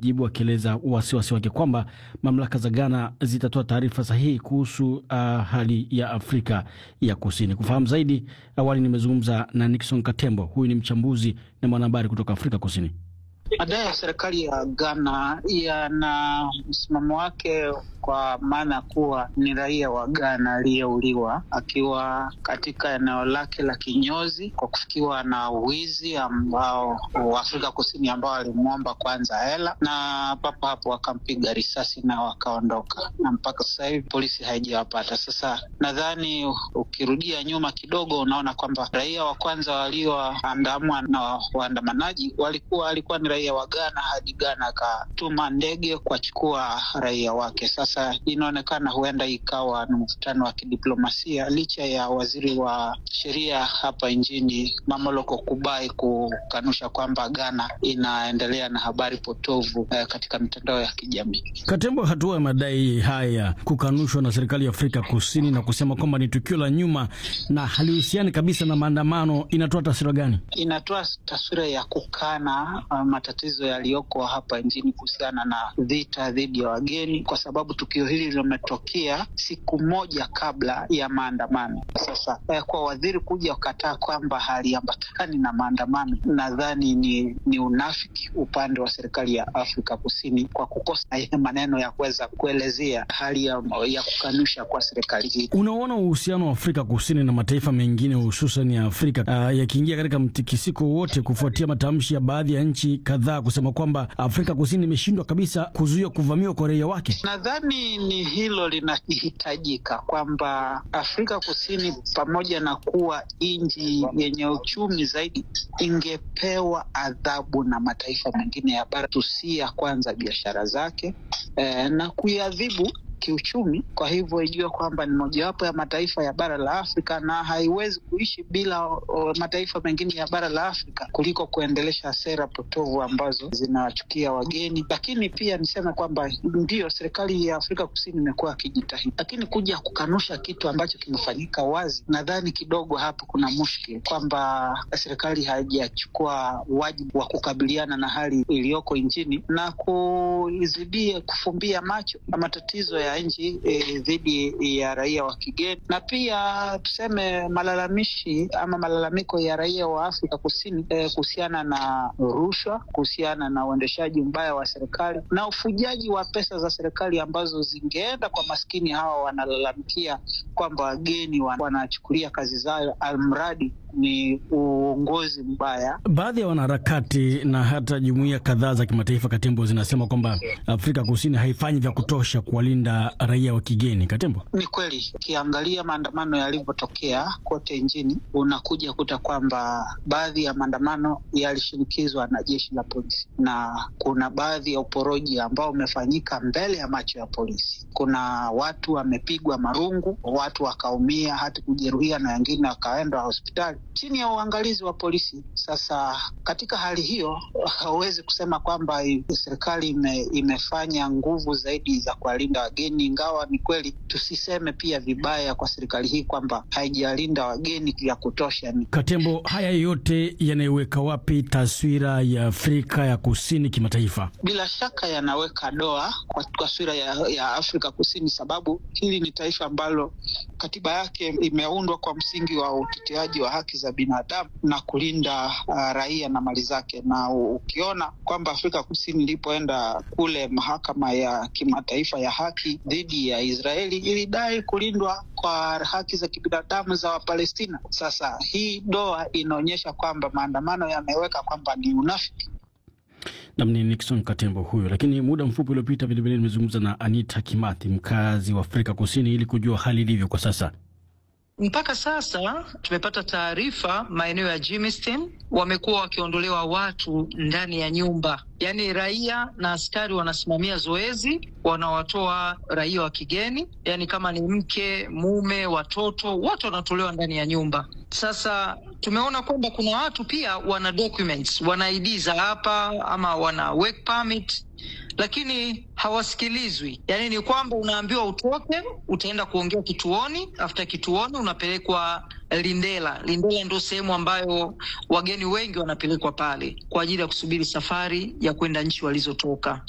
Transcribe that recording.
amejibu akieleza wasiwasi wake kwamba mamlaka za Ghana zitatoa taarifa sahihi kuhusu uh, hali ya Afrika ya Kusini. Kufahamu zaidi, awali nimezungumza na Nixon Katembo, huyu ni mchambuzi na mwanahabari kutoka Afrika Kusini. Madai ya serikali ya Ghana yana msimamo wake kwa maana kuwa ni raia wa Ghana aliyeuliwa akiwa katika eneo lake la kinyozi kwa kufikiwa na wizi ambao wa Afrika Kusini ambao alimwomba kwanza hela na papo hapo wakampiga risasi na wakaondoka, na mpaka sasa hivi polisi haijawapata. Sasa nadhani ukirudia nyuma kidogo, unaona kwamba raia wa kwanza walioandamwa na waandamanaji walikuwa alikuwa ni raia wa Ghana hadi Ghana akatuma ndege kuwachukua raia wake. Sasa inaonekana huenda ikawa ni mvutano wa kidiplomasia licha ya waziri wa sheria hapa nchini Mamoloko Kubai kukanusha kwamba Ghana inaendelea na habari potovu eh, katika mitandao ya kijamii. Katembo, hatua ya madai haya kukanushwa na serikali ya Afrika Kusini na kusema kwamba ni tukio la nyuma na halihusiani kabisa na maandamano, inatoa taswira gani? Inatoa taswira ya kukana uh, matatizo yaliyoko hapa nchini kuhusiana na vita dhidi ya wageni, kwa sababu tukio hili limetokea siku moja kabla ya maandamano. Sasa eh, kwa waziri kuja kukataa kwamba haliambatani na maandamano, nadhani ni, ni unafiki upande wa serikali ya Afrika Kusini kwa kukosa maneno ya kuweza kuelezea hali ya, ya kukanusha kwa serikali hii. Unaona uhusiano wa Afrika Kusini na mataifa mengine hususan ya Afrika uh, yakiingia katika mtikisiko wote kufuatia matamshi ya baadhi ya nchi kadhaa kusema kwamba Afrika Kusini imeshindwa kabisa kuzuia kuvamiwa kwa raia wake. Nadhani ni hilo linahitajika, kwamba Afrika Kusini pamoja na kuwa nchi yenye uchumi zaidi ingepewa adhabu na mataifa mengine ya bara tusia kwanza biashara zake eh, na kuiadhibu kiuchumi. Kwa hivyo ijue kwamba ni mojawapo ya mataifa ya bara la Afrika na haiwezi kuishi bila o, mataifa mengine ya bara la Afrika kuliko kuendelesha sera potovu ambazo zinawachukia wageni. Lakini pia niseme kwamba ndiyo serikali ya Afrika Kusini imekuwa akijitahidi, lakini kuja kukanusha kitu ambacho kimefanyika wazi, nadhani kidogo hapo kuna mushkil kwamba serikali haijachukua wajibu wa kukabiliana na hali iliyoko nchini na kuzidie kufumbia macho na matatizo ya nchi dhidi e, ya raia wa kigeni na pia tuseme malalamishi ama malalamiko ya raia wa Afrika Kusini e, kuhusiana na rushwa, kuhusiana na uendeshaji mbaya wa serikali na ufujaji wa pesa za serikali ambazo zingeenda kwa maskini hawa wanalalamikia kwamba wageni wanachukulia kazi zao almradi ni uongozi mbaya. Baadhi ya wanaharakati na hata jumuiya kadhaa za kimataifa, Katembo, zinasema kwamba Afrika Kusini haifanyi vya kutosha kuwalinda raia wa kigeni. Katembo, ni kweli, ukiangalia maandamano yalivyotokea kote nchini, unakuja kuta kwamba baadhi ya maandamano yalishinikizwa na jeshi la polisi, na kuna baadhi ya uporoji ambao umefanyika mbele ya macho ya polisi. Kuna watu wamepigwa marungu, watu wakaumia, hata kujeruhia, na wengine wakaenda hospitali chini ya uangalizi wa polisi. Sasa katika hali hiyo, hauwezi kusema kwamba serikali ime, imefanya nguvu zaidi za kuwalinda wageni, ingawa ni kweli tusiseme pia vibaya kwa serikali hii kwamba haijalinda wageni vya kutosha. Katembo, haya yote yanaiweka wapi taswira ya Afrika ya Kusini kimataifa? Bila shaka yanaweka doa kwa taswira ya, ya Afrika Kusini, sababu hili ni taifa ambalo katiba yake imeundwa kwa msingi wa uteteaji wa haki za binadamu na kulinda uh, raia na mali zake, na ukiona kwamba Afrika Kusini ilipoenda kule mahakama ya kimataifa ya haki dhidi ya Israeli ilidai kulindwa kwa haki za kibinadamu za Wapalestina. Sasa hii doa inaonyesha kwamba maandamano yameweka kwamba ni unafiki. Nam ni Nixon Katembo huyo. Lakini muda mfupi uliopita vilevile nimezungumza na Anita Kimathi, mkazi wa Afrika Kusini, ili kujua hali ilivyo kwa sasa. Mpaka sasa tumepata taarifa maeneo ya Germiston wamekuwa wakiondolewa watu ndani ya nyumba, yaani raia na askari wanasimamia zoezi, wanawatoa raia wa kigeni, yaani kama ni mke, mume, watoto, wote wanatolewa ndani ya nyumba. Sasa tumeona kwamba kuna watu pia wana documents, wana ID za hapa ama wana work permit lakini hawasikilizwi. Yaani ni kwamba unaambiwa utoke, utaenda kuongea kituoni, after kituoni unapelekwa Lindela. Lindela ndio sehemu ambayo wageni wengi wanapelekwa pale kwa ajili ya kusubiri safari ya kwenda nchi walizotoka.